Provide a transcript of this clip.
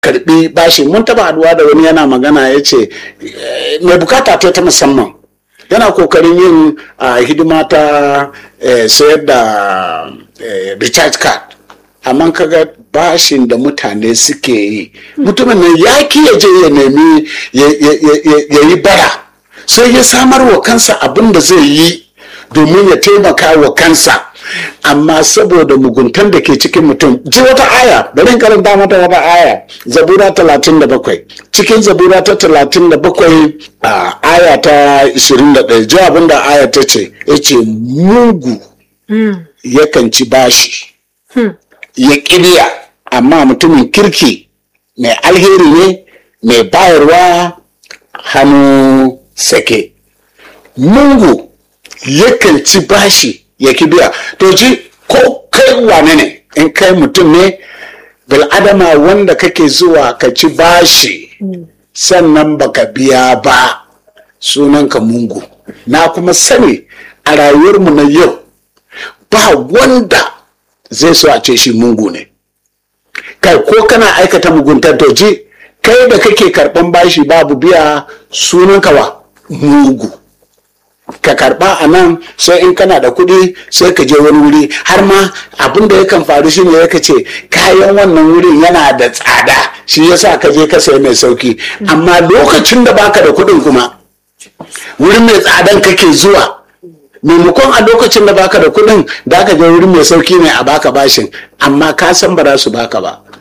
karbi bashi mun taba haduwa da wani yana magana ya ce mai bukata ta ta musamman yana kokarin yin hidima ta sayar da recharge card amma kaga bashin da mutane suke yi mutumin nan ya ki ya je ya nemi ya yi bara sai ya samar wa kansa abin da zai yi domin ya taimaka wa kansa amma saboda muguntan da ke cikin mutum ji wata aya bari in karanta mata wata aya zabura talatin da bakwai cikin zabura ta talatin da bakwai a aya ta ishirin da ɗaya ji abin da aya ta ce ya ce mugu yakan ci bashi ya ƙibiya amma mutumin kirki mai alheri ne mai bayarwa hannu sake mungu yakan ci bashi ya biya to ji ko kai wane ne in kai mutum ne bil'adama wanda kake zuwa ka ci bashi sannan baka biya ba sunanka mungu na kuma sani a rayuwarmu na yau ba wanda zai so a ce shi mungu ne kai ko kana aikata muguntar to ji kai da kake karban bashi babu biya sunanka wa mugu ka karba a nan sai in kana da kuɗi sai ka je wani wuri har ma abin da yakan faru shine ya ce kayan wannan wurin yana da tsada shi yasa ka je ka sayi mai sauki amma lokacin da baka da kuɗin kuma wurin mai tsadan kake zuwa maimakon a lokacin da baka da kuɗin da ka je wurin mai sauki ne a baka bashin amma ka san ba za su baka ba